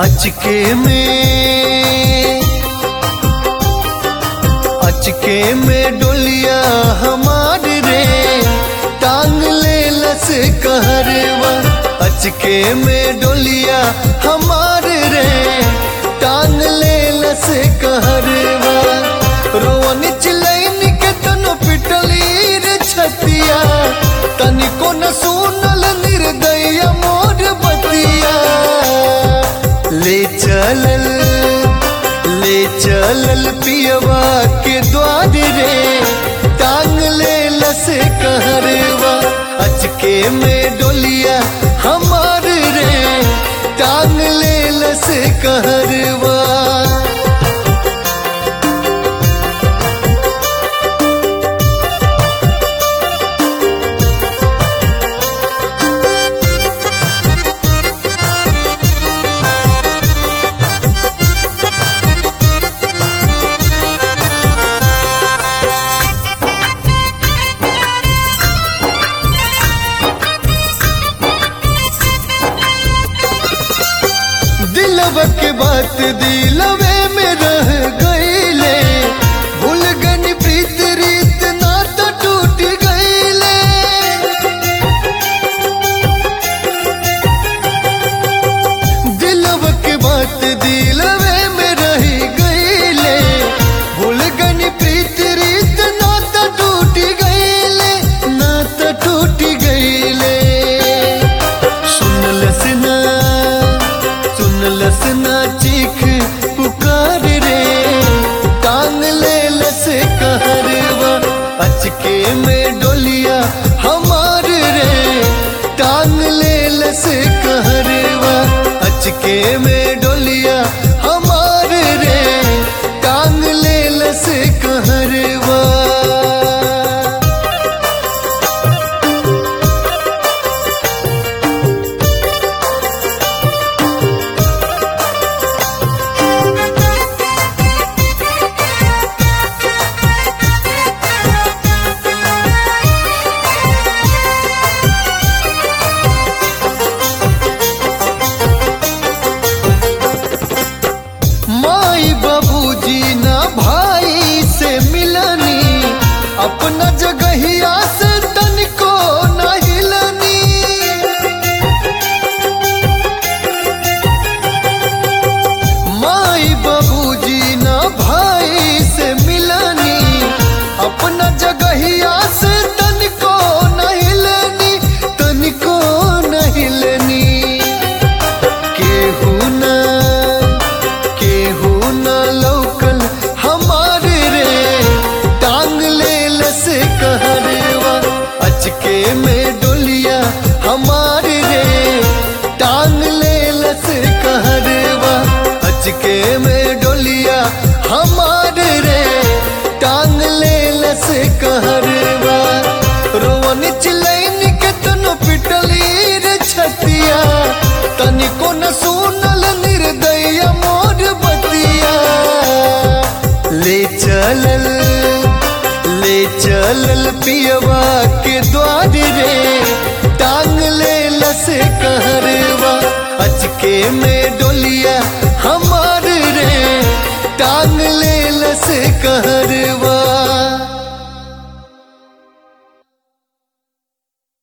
अचके में अचके में डोलिया हमार रे टांग ले लस कहरवा अचके में डोलिया हमार रे टांग ले लस कहरवा रोवन चिलैन के तनो पिटली रे छतिया तनिको न सुनल निर्दय मोर बतिया ले चलल ले चलल पियवा के द्वार रे टांग ले लस कहरवा अचके में डोलिया हमार रे टांग ले लस कहरवा दिलव के बात दिलवे में रह गईले भूल गन प्रीत रीत नाता टूट गईले दिलव के बात दिलवे में रह गईले भूल गन प्रीत रीत नाता टूट गईले नाता टूट गईले सुनलस ना सुनलस ना चीख पुकार रे टांग ले लस कहरवा अचके में डोलिया हमार रे टांग ले लस कहरवा अचके में डोलिया हमार रे टांग ले लस कहरवा माई बाबूजी ना भाई से मिलनी अपना जगहिया से तनिको न हिलनी माई बाबूजी ना भाई से मिलनी अपना जगहिया से तनिको न हिलनी तनिको न हिलनी केहू ना केहू न लौकल हमार रे टांग ले लस कहरवा अचके में डोलिया हमार रे टांग ले लस कहरवा अचके में डोलिया हमार रे टांग ले लस कहरवा रोवन चिलैन के तनो पिटली रे छतिया तनिको न सुनल निर्दय मोर बतिया ले चलल ले चलल पियवा के द्वार रे टांग ले लस कहरवा अचके में डोलिया हमार रे टांग ले लस कहरवा